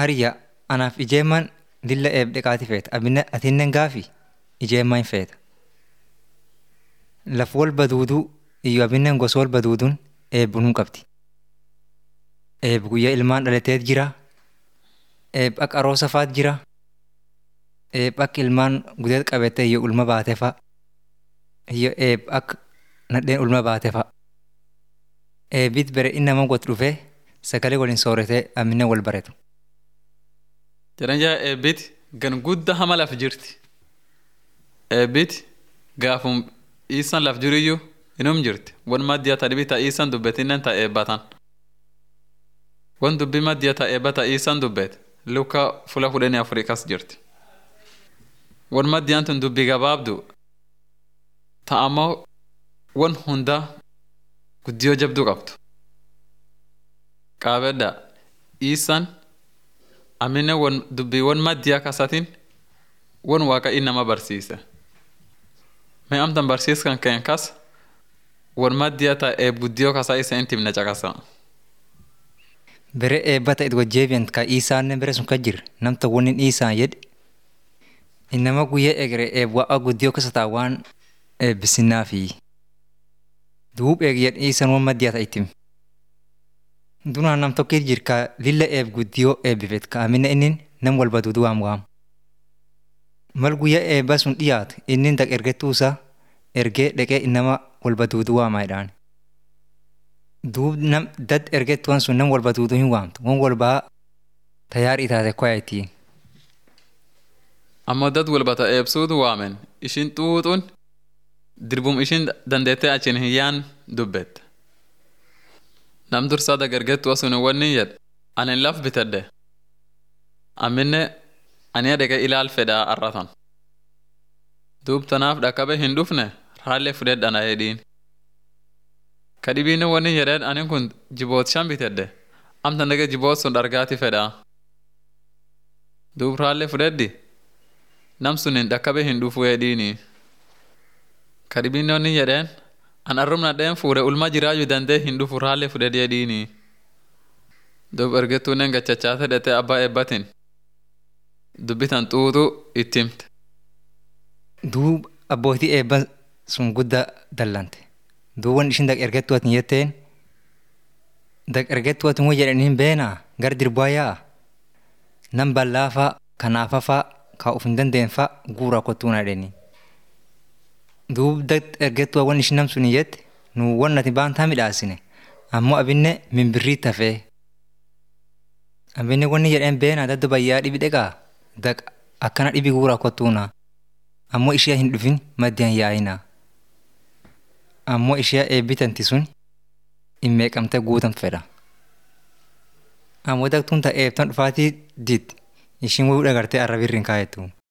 hariyya anaaf ijeemman lilla eeb dhiqaati feeta abinne atinnen gaafi ijeemmaa hin feeta. Laf wal baduuduu iyyo abinnen gosa wal baduuduun eebbuun hin qabdi. Eeb guyyaa ilmaan dhalateet jira. Eeb akka aroosa faat jira. Eeb akka ilmaan gudeet qabete iyyo ulma baate fa'a. Iyyo eeb akka nadheen ulma baate fa'a. Eebit bere inni nama got dhufee sagalee waliin sooratee amminne wal baretu. Jedhan jaa eebbiti gan guddaa hama laf jirti. Eebbiti gaafum dhiisan laf jiriyyuu inum jirti. Wan maddiya ta dhibi ta dhiisan dubbetinnen ta eebbatan. Wan dubbi maddiya ta eebba ta dhiisan dubbet luka fula kudhanii afurii kas jirti. Wan maddiyaan tun dubbi gabaabdu ta ammoo wan hundaa guddiyoo jabduu qabdu. Qaabedda dhiisan amine won dubbiiwwan maddiyaa kasatin won waaqa inni nama barsiise. Mee amtan barsiiskan keen kas won maddiyaa ta eeb guddiyoo kasaa isa inti himne caqasa. Bere eebba ta'e wajjeebiyan ka Iisaannen bere sun ka jir namta wonni Iisaan jedhe. Innama guyyaa egere eeb wa'a guddiyoo kasa taa waan eebbisinaafi. Duub eegiyyan Iisaan waan maddiyaa ta'a itti. Dunaan nam tokkit jir ka lilla eeb guddiyoo eebbifet ka amine innin nam wal baduudu waam waam. Mal guyyaa eebba sun dhiyaatu innin dak ergettuusaa ergee dhaqee innama wal baduudu waamaa jedhaan. Duub nam dad ergettuwan sun nam wal baduudu hin waamtu wan wal baa tayaar itaate koyaatii. Ammoo dad walbata eebsuutu waamen ishin xuuxuun dirbum ishin dandeettee achiin hin yaan dubbette. Nam dursaa dagargettu sun wanni jedhe anin laf bitadde. Amminne ani dhaqee ilaal fedhaa arratan. Duub tanaaf dhaqabe hin dhufne raallee fudhedhana jedhiin. Kadhibiinne wanni jedheen anin kun jiboot shan bitadde. Amtan dhaqee jiboot sun dhargaati fedhaa. Duub raallee fudheddi. Nam sun hin dhaqabe hin dhufu jedhiini. Kadhibiinne wanni jedheen an arrumna dheen fuure ulma jiraayyu dandee hin dhufu raallee fudhee jedhiini. Duub ergettuunnen gachachaate dhete abbaa eebbatin. Dubbitan xuuxu itti himte. Duub abbootii eebba sun guddaa dallante. Duub wan ishin dak ergettu atin jetteen dak ergettu atin woo jedhaniin beenaa gar dirbaa yaa'a. Nam bal'aa fa'a kanaafa fa'a ka of hin dandeen fa'a guuraa kottuuna jedhanii. Duub dak ergettu wan ishin nam suni jette nu wan ati baantaa midhaasine ammoo abinne mimbirrii tafee. Abinne wanni jedheen beenaa dadda bayyaa dhibi dheqaa dak akkana dhibi guuraa kottuuna. Ammoo ishee hin dhufin maddiyaan yaa'inaa. Ammoo ishee eebbitanti sun hin meeqamtee guutan fedha. Ammoo daktuun ta eebtan dhufaatii did ishiin wayuu dhagartee arrabirri hin kaa'ettu.